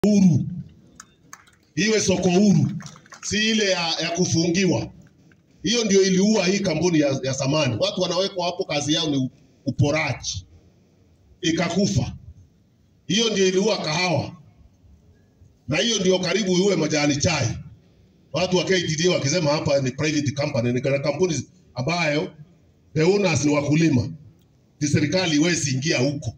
huru, iwe soko huru, si ile ya, ya kufungiwa. Hiyo ndio iliua hii kampuni ya, ya zamani. Watu wanawekwa hapo, kazi yao ni uporaji, ikakufa. Hiyo ndio iliua kahawa, na hiyo ndio karibu iue majani chai. Watu wa KTDA wakisema hapa ni private company, ni kampuni ambayo the owners ni wakulima, ni serikali iwezi ingia huko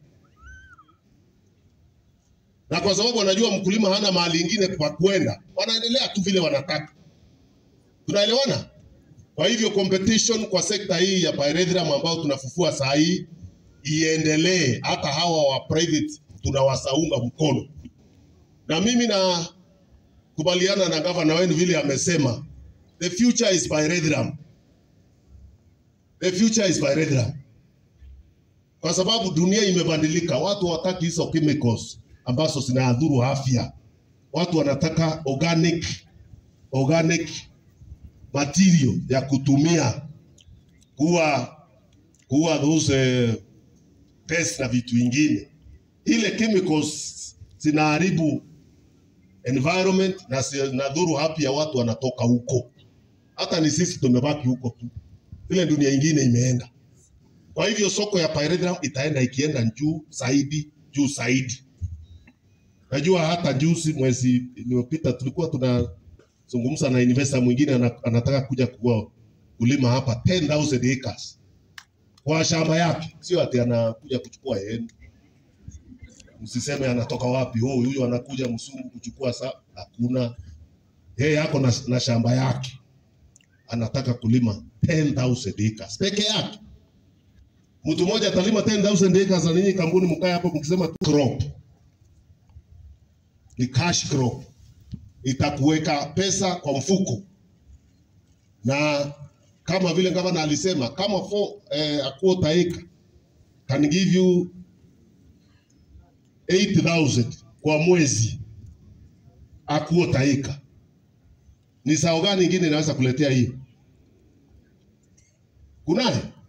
na kwa sababu wanajua mkulima hana mahali ingine pa kwenda, wanaendelea tu vile wanataka. Tunaelewana? Kwa hivyo competition kwa sekta hii ya pyrethrum ambao tunafufua saa hii iendelee, hata hawa wa private tunawasaunga mkono, na mimi na kubaliana na gavana wenu vile amesema, the future is pyrethrum, the future is pyrethrum, kwa sababu dunia imebadilika, watu hawataki hizo chemicals ambazo zinadhuru afya. Watu wanataka organic, organic material ya kutumia kuwa kuwa those uh, pest na vitu vingine. Ile chemicals zinaharibu environment na zinadhuru afya, watu wanatoka huko. Hata ni sisi tumebaki huko tu, ile dunia ingine imeenda. Kwa hivyo soko ya pyrethrum itaenda ikienda juu zaidi juu zaidi. Najua hata juzi mwezi uliopita tulikuwa tunazungumza na investor mwingine anataka kuja kuwa kulima hapa 10,000 acres kwa shamba yake, sio ati anakuja kuchukua yenu. Msiseme anatoka wapi, oh, huyu anakuja msungu kuchukua sa, hakuna. Yeye yako na, na shamba yake anataka kulima 10,000 acres peke yake. Mtu mmoja atalima 10,000 acres na ninyi kampuni mkae hapo mkisema crop ni cash crop, itakuweka pesa kwa mfuko, na kama vile gavana alisema kama for, eh, a quarter acre can give you 8000 kwa mwezi, a quarter acre. Ni sao gani ingine inaweza kuletea hiyo? Kunaye